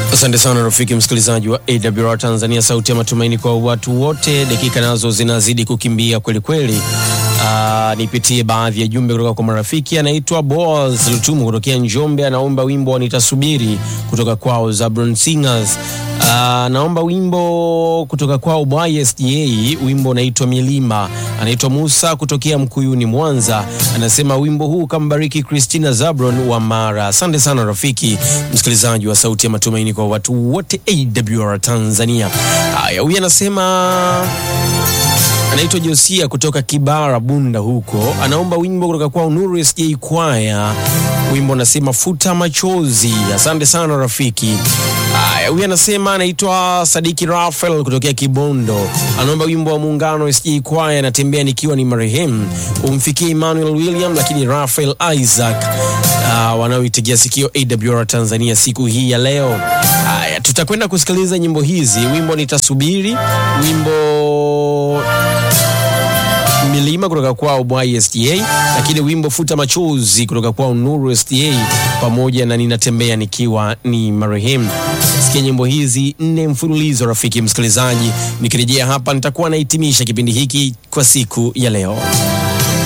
Asante sana rafiki msikilizaji wa AWR Tanzania, sauti ya matumaini kwa watu wote. Dakika nazo zinazidi kukimbia kweli kweli. Uh, nipitie baadhi ya jumbe kutoka kwa marafiki. Anaitwa Boaz Lutumu kutokea Njombe, anaomba wimbo wa nitasubiri kutoka kwao Zabron Singers. Uh, naomba wimbo kutoka kwao YSDA, wimbo unaitwa Milima. Anaitwa Musa kutokea Mkuyuni, Mwanza, anasema wimbo huu kambariki Christina Zabron wa Mara. Asante sana rafiki msikilizaji wa sauti ya matumaini kwa watu wote AWR Tanzania. Haya, huyu anasema anaitwa Josia kutoka Kibara Bunda huko, anaomba wimbo kutoka kwa Nuru SJ Kwaya, wimbo anasema futa machozi. Asante sana rafiki. Haya, huyu anasema anaitwa Sadiki Rafael kutokea Kibondo, anaomba wimbo wa Muungano SJ Kwaya, anatembea nikiwa ni marehemu, umfikie Emmanuel William, lakini Rafael Isaac uh, wanaoitegea sikio AWR Tanzania siku hii ya leo. Haya, tutakwenda kusikiliza nyimbo hizi, wimbo nitasubiri, wimbo milima kutoka kwao YSDA, lakini wimbo futa machozi kutoka kwao Nuru SDA, pamoja na ninatembea nikiwa ni marehemu. Sikia nyimbo hizi nne mfululizo, rafiki msikilizaji. Nikirejea hapa, nitakuwa nahitimisha kipindi hiki kwa siku ya leo.